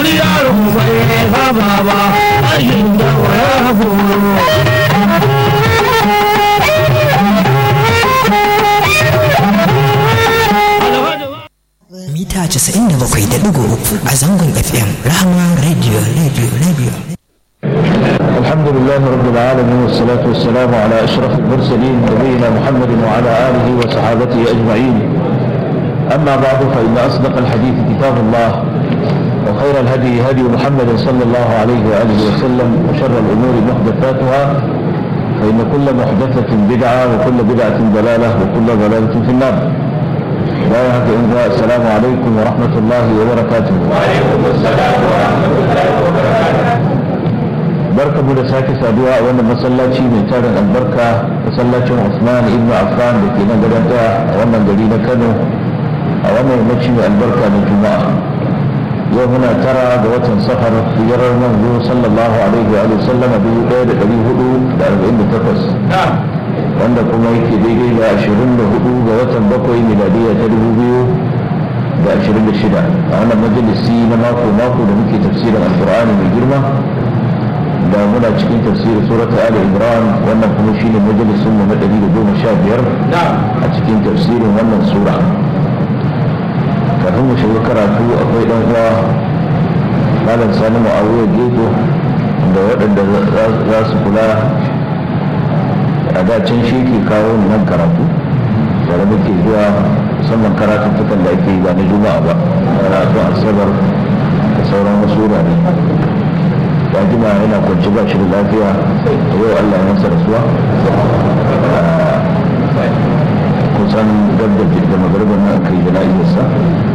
wani yaro bai saba ba aikin da waya horo mita 97.3 a zangon fm rahama radio radio radio الحمد لله رب العالمين والصلاة والسلام على أشرف المرسلين نبينا محمد وعلى آله وصحابته أجمعين أما بعد فإن أصدق الحديث كتاب الله وخير الهدي هدي محمد صلى الله عليه وآله وسلم وشر الأمور محدثاتها فإن كل محدثة بدعة وكل بدعة ضلالة وكل ضلالة في النار لا يهدي السلام عليكم ورحمة الله وبركاته وعليكم السلام ورحمة الله وبركاته barka mu da sake saduwa a wannan masallaci mai tarin albarka masallacin Usman ibn Affan da ke nan gadon a wannan gari na Kano a wannan yammaci mai albarka na Juma'a yau muna tara ga watan safar hijirar manzo sallallahu alaihi wa sallam a dubu ɗaya da ɗari hudu da arba'in da takwas wanda kuma yake daidai da ashirin da hudu ga watan bakwai miladiyya ta dubu biyu da ashirin da shida a wannan majalisi na mako mako da muke tafsirin alkur'ani mai girma da muna cikin tafsirin surat ali imran wannan kuma shine majalisun mu na 115 a cikin tafsirin wannan sura kafin mu shiga karatu akwai dan uwa malam sani mu'awiyar geto da waɗanda za su kula a dacin shi ke kawo nan karatu tare muke zuwa musamman karatuttukan da ake yi ba na juma'a ba karatu asabar da sauran wasu wurare ya jima yana kwanci ba shi da lafiya a yau Allah ya masa rasuwa kusan gab da da magarban nan kai da lafiyarsa